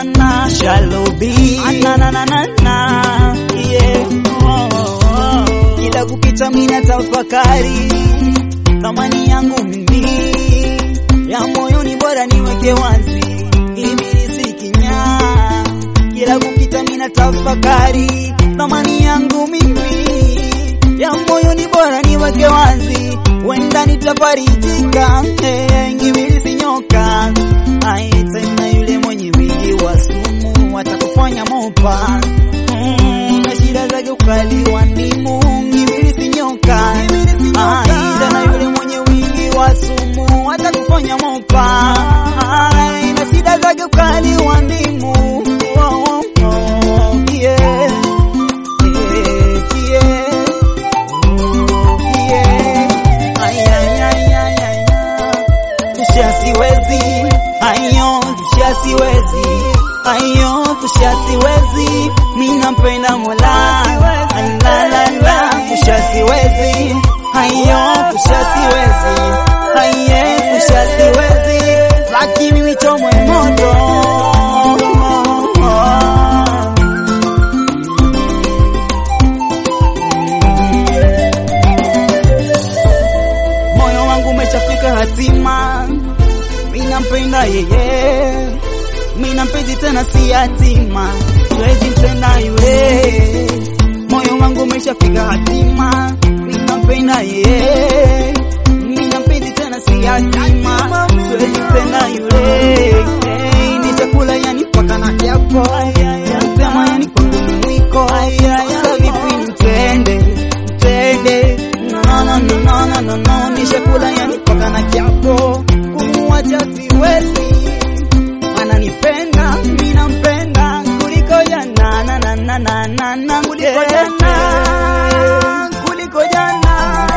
na shalobi na na na na na yeah oh, oh. kila kupita mina tafakari thamani yangu mimi ya moyoni bora niweke wazi hivi nisikinya kila kupita mina tafakari thamani yangu mimi ya moyoni bora niweke wazi wenda nitafarijika hey, ngimilisi nyoka ai tena yule mwenye wingi wa sumu atakufanya mopa mm, na shida zake ukali wa ndimu ngimilisi nyoka ai tena yule mwenye wingi wa sumu atakufanya mopa ai na shida zake ukali wa ndimu oh, oh, oh, yeah. Yeah, yeah. Tusha siwezi, ayo tusha siwezi, ayo tusha siwezi, mimi nampenda Mola, la la la, tusha siwezi, ayo tusha siwezi, aye tusha siwezi, lakini mimi chomwe moto moyo wangu umeshafika hatima, mimi nampenda yeye, mimi nampenzi tena si yatima, siwezi tena yule. Moyo wangu umeshafika hatima, mimi nampenda yeye, mimi nampenzi tena si yatima, siwezi tena yule. Hey, ni chakula yani paka na kiapo, sema yani kwangu ni mwiko, sasa vipi nitende tende no no no no no no no ni chakula yani paka na kiapo kumwacha siwezi ananipenda mimi nampenda kuliko jana na na na na na na kuliko jana kuliko jana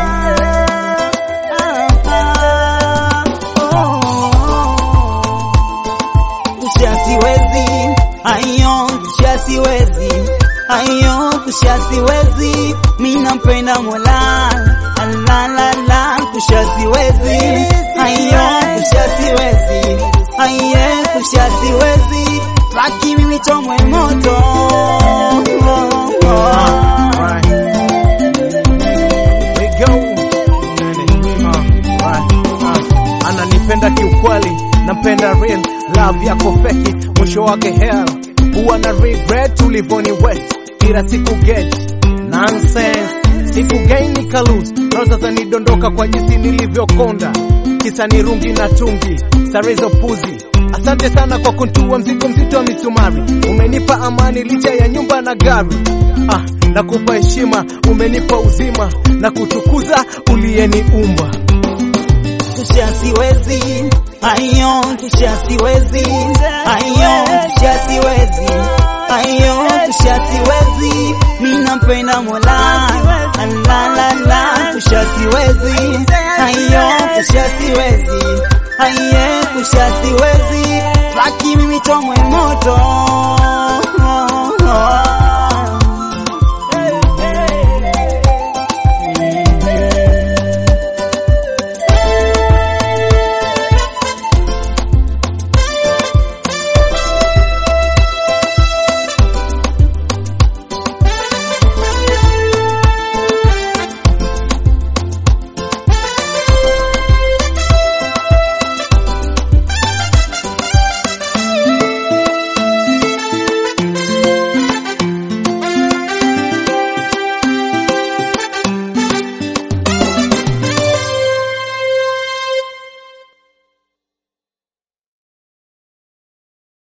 Ah, ah, oh, oh. Kusha siwezi, ayo kusha siwezi, ayo kusha siwezi, mimi nampenda Mola, la la la, kusha siwezi, ayo kusha siwezi, aye kusha siwezi, laki mimi chomwe moto. Right. We go. Uh, right. Uh, ananipenda kiukweli, nampenda real love yako feki, mwisho wake hell. Huwa na regret ulivoni wet, kila siku get nonsense, siku gain nika lose, rosa zanidondoka kwa jinsi nilivyokonda, kisa ni rungi na tungi, stare za puzi Asante sana kwa kuntua mzigo mzito wa misumari, umenipa amani licha ya nyumba na gari. Ah, nakupa heshima, umenipa uzima na kutukuza uliyeniumba. Kusha siwezi, ayo kusha siwezi, ayo kusha siwezi, ayo kusha siwezi, mimi nampenda Mola, la la la, kusha siwezi, ayo kusha siwezi, aye kusha siwezi, laki mimi chomwe moto.